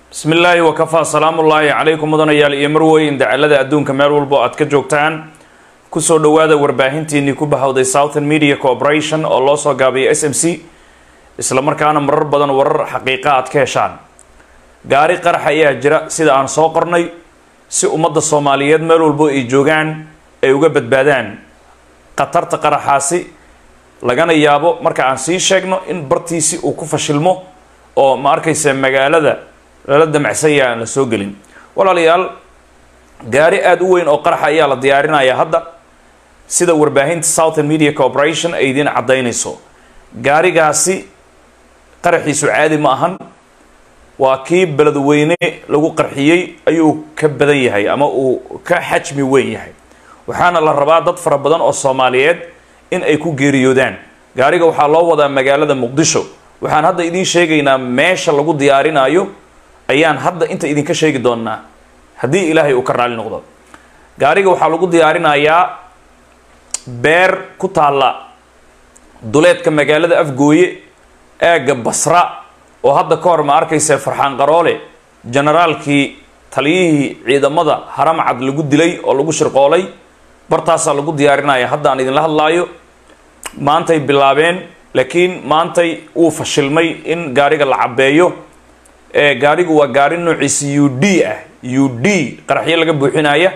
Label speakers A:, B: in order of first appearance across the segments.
A: bismi illaahi wakafaa salaamullaahi calaykum mudanayaal iyo marweyn dacalada adduunka meel walbo aad ka joogtaan kusoo dhowaada warbaahintiinii ku bahowday southern media corporation oo loo soo gaabiyay s m c isla markaana marar badan warar xaqiiqa aad ka heshaan gaari qarax ayaa jira sida aan soo qornay si ummadda soomaaliyeed meel walbo ay joogaan ay uga badbaadaan khatarta qaraxaasi lagana yaabo marka aan sii sheegno in bartiisi uu ku fashilmo oo ma arkaysa magaalada lala damacsanya aan la soo gelin walaalayaal gaari aada u weyn oo qaraxa ayaa la diyaarinayaa hadda sida warbaahinta southern media corporation ay idiin caddaynayso gaarigaasi qaraxiisu caadi ma ahan waa kii beledweyne lagu qarxiyey ayuu ka badan yahay ama uu ka xajmi weyn yahay waxaana la rabaa dad fara badan oo soomaaliyeed in ay ku geeriyoodaan gaariga waxaa loo wadaa magaalada muqdisho waxaan hadda idiin sheegaynaa meesha lagu diyaarinayo ayaan hadda inta idinka sheegi doonaa haddii ilaahay uu ka raali noqdo gaariga waxaa lagu diyaarinayaa beer ku taalla duleedka magaalada afgooye aagga basra oo hadda ka hor ma arkaysa farxaan qaroole generaalkii taliyihii ciidamada haramcad lagu dilay oo lagu shirqoolay bartaasaa lagu diyaarinaya hadda aan idinla hadlaayo maantay bilaabeen laakiin maantay wuu fashilmay in gaariga la cabeeyo gaarigu waa gaari noociisa u d ah u d qaraxyo laga buuxinaya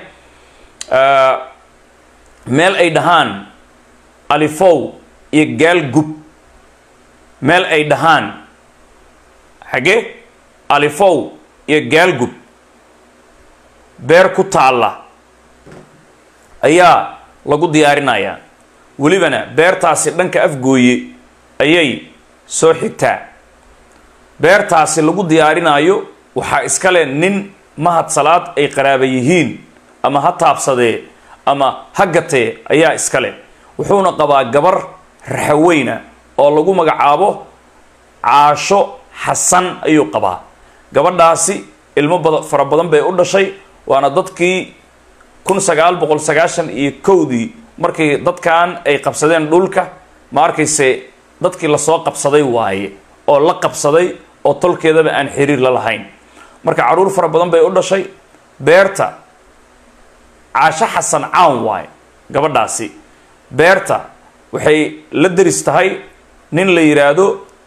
A: meel ay dhahaan alifow iyo gaalgub meel ay dhahaan xagee alifow iyo gaalgub beer ku taalla ayaa lagu diyaarinayaa welibana beertaasi dhanka afgooye ayay soo xigtaa beertaasi lagu diyaarinaayo waxaa iskale nin mahad salaad ay qaraaba yihiin ama ha taabsadee ama ha gatee ayaa iskale wuxuuna qabaa gabar raxaweyna oo lagu magacaabo caasho xasan ayuu qabaa gabadhaasi ilmo bada fara badan bay u dhashay waana dadkii kun sagaal boqol sagaashan iyo kowdii markii dadkan ay qabsadeen dhulka ma arkayse dadkii lasoo qabsaday waaye oo la qabsaday oo tolkeedaba aan xiriir la lahayn marka caruur fara badan bay u dhashay beerta caasho xasan caan waaye gabadhaasi beerta waxay la deris tahay nin la yidhaahdo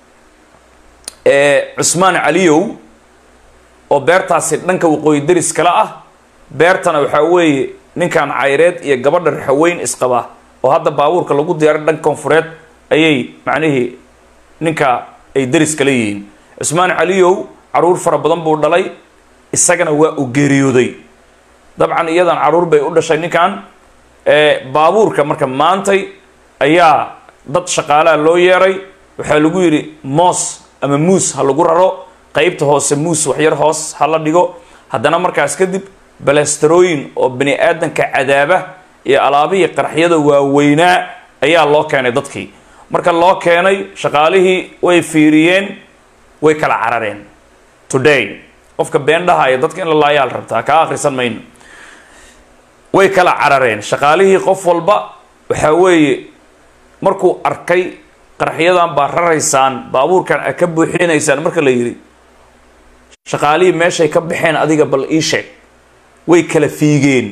A: cusmaan caliyow oo beertaasi dhanka waqooyi deris kale ah beertana waxaa weeye ninkan cayreed iyo gabadha raxaweyn isqaba oo hadda baabuurka lagu diyaaray dhanka koonfureed ayay macnihii ninka ay deris kala yihiin cusmaan caliyow caruur fara badan buu dhalay isagana waa u geeriyooday dabcan iyadan caruur bay u dhashay ninkan baabuurka marka maantay ayaa dad shaqaalaha loo yeeray waxaa lagu yidhi moos ama muus ha lagu raro qeybta hoose muus waxyar hoos ha la dhigo haddana markaas kadib balasterooyin oo bani aadanka cadaaba iyo alaabihii qarxyada waaweynaa ayaa loo keenay dadkii marka loo keenay shaqaalihii way fiiriyeen way kala carareen today qofka been dhahaya dadka in la laayaal rabtaa kaa akhrisan mayno way kala carareen shaqaalihii qof walba waxaa weeye markuu arkay qarxyadan baa raraysaan baabuurkan a ka buuxinaysaan marka la yidhi shaqaalihii meeshay ka baxeen adiga bal ii sheeg way kala fiigeen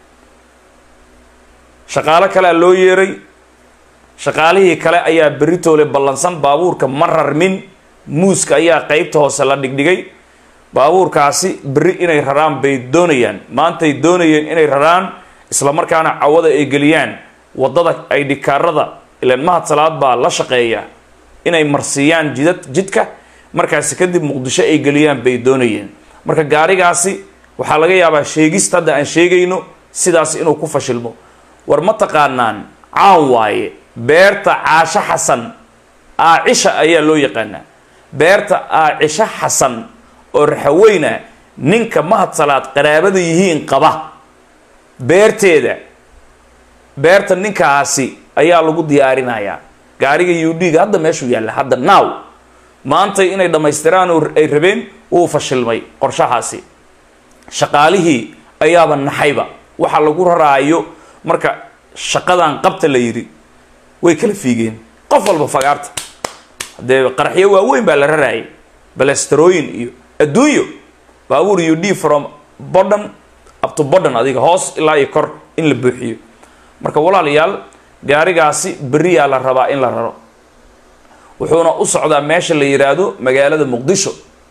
A: shaqaalo kalea loo yeeray shaqaalihii kale ayaa beritoole ballansan baabuurka ma rarmin muuska ayaa qeybta hoose la dhigdhigay baabuurkaasi berri inay raraan bay doonayaan maantay doonayeen inay raraan isla markaana cawada ay geliyaan waddada ay dhikaarada ilaan mahad salaad baa la shaqeeya inay marsiiyaan jidad jidka markaasi kadib muqdisho ay geliyaan bay doonayeen marka gaarigaasi waxaa laga yaabaa sheegista hadda aan sheegayno sidaas inuu ku fashilmo war ma taqaanaan caan waaye beerta caasho xasan aacisha ayaa loo yaqaanaa beerta aacisho xasan oo raxaweyna ninka mahad salaad qaraabada yihiin qaba beerteeda beerta ninkaasi ayaa lagu diyaarinayaa gaariga u d ga hadda meeshuu yaalla hadda now maantay inay dhammaystiraan ay rabeen wuu fashilmay qorshahaasi shaqaalihii ayaaba naxayba waxa lagu raraayo marka shaqadan qabta la yidhi way kala fiigeen qof walba fagaarta haddee qaraxyo waaweyn baa la raraayay balasterooyin iyo adduunyo baabuur u d from bodhan up to bodhan adiga hoos ilaa iyo kor in la buuxiyo marka walaalayaal gaarigaasi beriyaa la rabaa in la raro wuxuuna u socdaa meesha la yidhaahdo magaalada muqdisho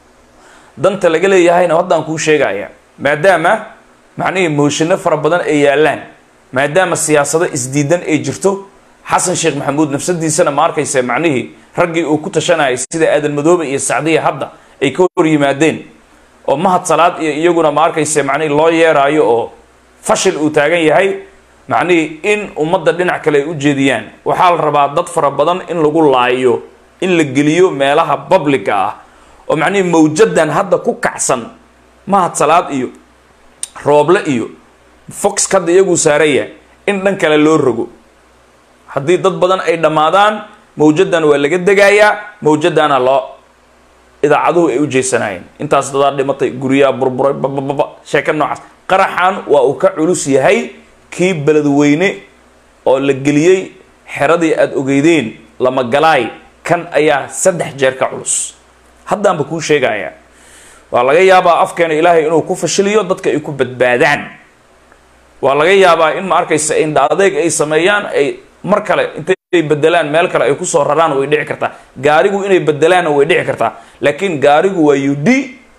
A: danta laga leeyahayna haddaan kuu sheegaya maadaama macnihii mooshino fara badan ay yaalaan maadaama siyaasado isdiidan ay jirto xasan sheekh maxamuud nafsadiisana ma arkaysa macnihii raggii uu ku tashanayay sida aadan madoobe iyo sacdiya hadda ay ka hor yimaadeen oo mahad salaad iyo iyaguna ma arkaysa macnihii loo yeeraayo oo fashil uu taagan yahay macnihii in ummadda dhinac kale ay u jeediyaan waxaa la rabaa dad fara badan in lagu laayo in la geliyo meelaha publica ah oo macnihii mawjadan hadda ku kacsan mahad salaad iyo rooble iyo fox hadda iyaguu saaraya in dhan kale loo rogo haddii dad badan ay dhammaadaan mawjadan waa laga degayaa mawjadana loo idaacaduhu ay u jeesanayeen intaas dadaa dhimatay guryaha burburay babababa sheeka noocaas qaraxan waa uu ka culus yahay kii beledweyne oo la geliyey xeradii aada ogeydeen lama galaay kan ayaa saddex jeer ka culus haddaanba kuu sheegaya waa laga yaabaa afkeena ilaahay inuu ku fashiliyo dadka ay ku badbaadaan waa laga yaabaa in ma arkaysa indha adeeg ay sameeyaan ay mar kale intay bedelaan meel kale ay kusoo raraan way dhici kartaa gaarigu inay bedelaanna way dhici kartaa laakiin gaarigu waa u d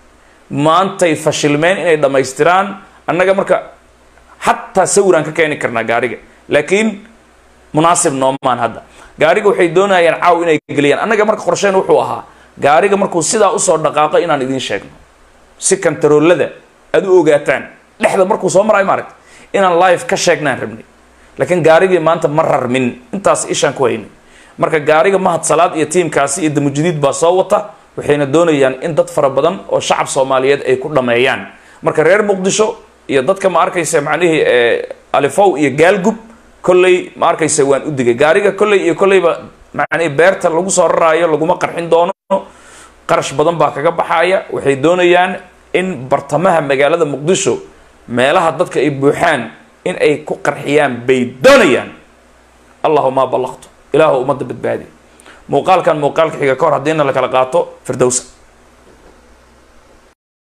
A: maantay fashilmeen inay dhammaystiraan annaga marka xataa sawiraan ka keeni karnaa gaariga laakiin munaasib noomaan hadda gaariga waxay doonayaan caaw inay geliyaan annaga marka qorsheen wuxuu ahaa gaariga markuu sidaa usoo dhaqaaqo inaan idiin sheegno si kantaroolada aada u ogaataan dhexda markuu soo marayo maaragta inaan live ka sheegnaan rabnay laakiin gaarigii maanta ma rarmin intaas ishaan ku haynay marka gaariga mahad salaad iyo tiimkaasi iyo damujadiid baa soo wata waxayna doonayaan in dad fara badan oo shacab soomaaliyeed ay ku dhameeyaan marka reer muqdisho iyo dadka ma arkaysa macnihii alifow iyo gaalgub kolley ma arkaysa waan u digay gaariga kolley iyo kolleyba macnihii beerta lagu soo raraayo laguma qarxin doono qarash badan baa kaga baxaya waxay doonayaan in bartamaha magaalada muqdisho meelaha dadka ay buuxaan in ay ku qarxiyaan bay doonayaan allahuma ballaqtu ilaahu ummadda badbaadi muuqaalkan muuqaalka xiga ka hor haddiina la kala qaato firdowsa